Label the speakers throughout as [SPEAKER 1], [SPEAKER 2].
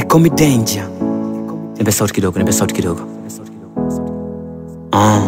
[SPEAKER 1] call me danger. Nipe sauti kidogo, nipe sauti kidogo. Ah.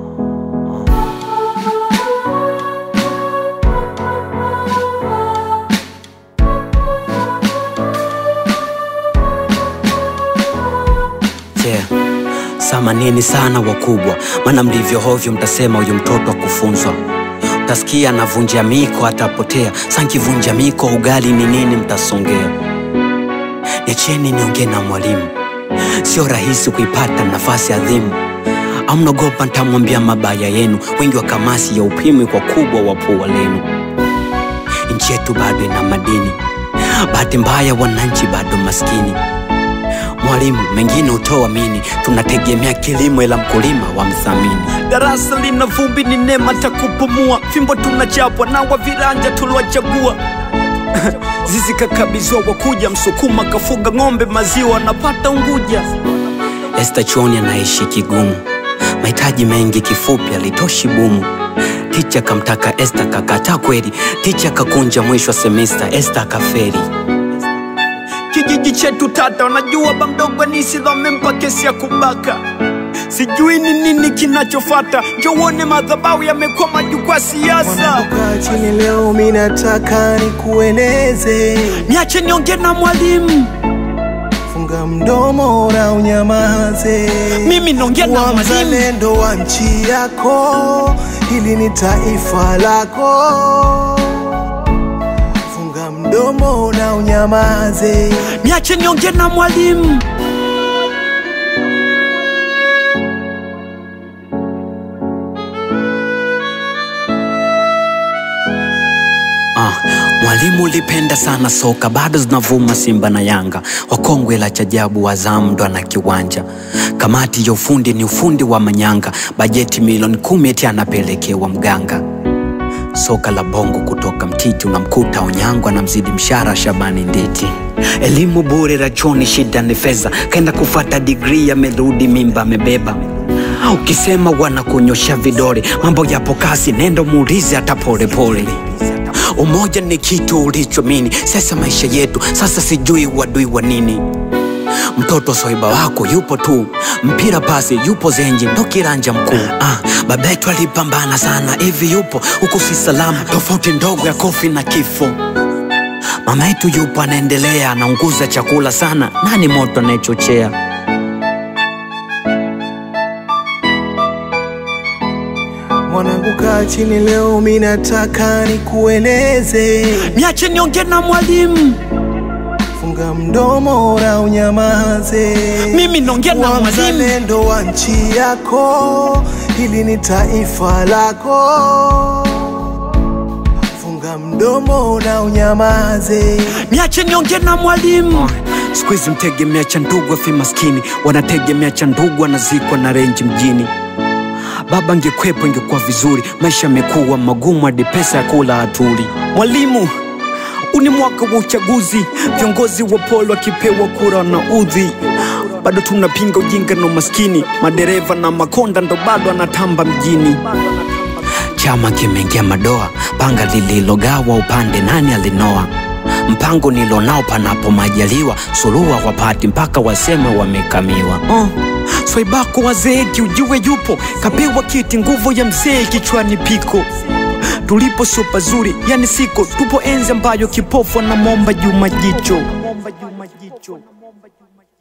[SPEAKER 1] Yeah. Samanini sana wakubwa, maana mlivyo hovyo mtasema huyu mtoto akufunzwa. Utasikia anavunja miko atapotea, sankivunja miko ugali ni nini mtasongea. Niacheni niongee na mwalimu, sio rahisi kuipata nafasi adhimu. Au mnaogopa ntamwambia mabaya yenu, wengi wa kamasi ya upimwi kwa kubwa wa pua lenu. Nchi yetu bado ina madini, bahati mbaya wananchi bado maskini. Mwalimu, mengine utoamini, tunategemea kilimo ila mkulima wa mthamini.
[SPEAKER 2] Darasa lina vumbi, ni neema takupumua. Fimbo tunachapwa na wa viranja tuliwachagua. Zizi kakabizwa wakuja, Msukuma kafuga ng'ombe, maziwa anapata Unguja.
[SPEAKER 1] Esta chuoni anaishi kigumu, mahitaji mengi, kifupi alitoshi bumu. Ticha kamtaka Esta kakataa kweli, ticha kakunja mwisho wa semesta, Esta akaferi.
[SPEAKER 2] Kijiji chetu tata, wanajua ba mdogo Nisilo amempa kesi ya kubaka. Sijui ni nini kinachofata, njowone madhabahu yamekuwa majukwaa siasa.
[SPEAKER 3] Mwanapokaa chini leo, mi nataka nikueleze,
[SPEAKER 2] Niache niongee na mwalimu,
[SPEAKER 3] funga mdomo na unyamaze.
[SPEAKER 2] mimi naongea na
[SPEAKER 3] Kuwa
[SPEAKER 2] mwalimu.
[SPEAKER 3] mzalendo wa nchi yako, hili ni taifa lako. Funga mdomo na unyamaze.
[SPEAKER 2] Niache niongee na mwalimu.
[SPEAKER 1] Ah, mwalimu ulipenda sana soka, bado zinavuma Simba na Yanga, wakongwe la chajabu, Azam ndo ana kiwanja. Kamati ya ufundi ni ufundi wa manyanga, bajeti milioni kumi eti anapelekewa mganga. Soka la bongo kutoka Mtiti unamkuta Onyango anamzidi mshara Shabani Nditi. Elimu bure rachoni, shida ni fedha, kaenda kufata digrii, amerudi mimba amebeba. Ukisema wanakunyosha vidole, mambo yapo kasi, nenda muulize hata polepole. Umoja ni kitu ulichomini, sasa maisha yetu sasa, sijui wadui wa nini. Mtoto soiba wako yupo tu, mpira pasi yupo zenji, ndo kiranja mkuu. Ah, baba yetu alipambana sana, hivi yupo huku si salama, tofauti ndogo ya kofi na kifo. Mama yetu yupo anaendelea, anaunguza chakula sana, nani moto anayechochea?
[SPEAKER 3] Mwanangu, kaa chini leo, mi nataka nikueleze,
[SPEAKER 2] Niache niongee na mwalimu,
[SPEAKER 3] funga mdomo na unyamaze.
[SPEAKER 2] mimi naongea na
[SPEAKER 3] Kuwa
[SPEAKER 2] mwalimu.
[SPEAKER 3] mzalendo wa nchi yako, hili ni taifa lako. Funga mdomo na unyamaze.
[SPEAKER 2] Niache niongee na mwalimu.
[SPEAKER 1] Siku hizi mtegemea cha ndugu afi maskini, wanategemea cha ndugu anazikwa na renji mjini. Baba angekwepo ingekuwa vizuri, maisha yamekuwa magumu hadi pesa ya kula hatuli.
[SPEAKER 2] Mwalimu, huu ni mwaka wa uchaguzi, viongozi wa polo wakipewa kura na udhi. Bado tunapinga ujinga na umaskini, madereva na makonda ndo bado anatamba mjini.
[SPEAKER 1] Chama kimeingia madoa, panga lililogawa upande nani alinoa? Mpango nilonao panapo majaliwa, suluhu wapati mpaka waseme wamekamiwa.
[SPEAKER 2] Uh, swaibako wazeeki ujue yupo, kapewa kiti nguvu ya mzee kichwani piko. Tulipo sio pazuri, yani siko, tupo enzi ambayo kipofu anamwomba Juma jicho.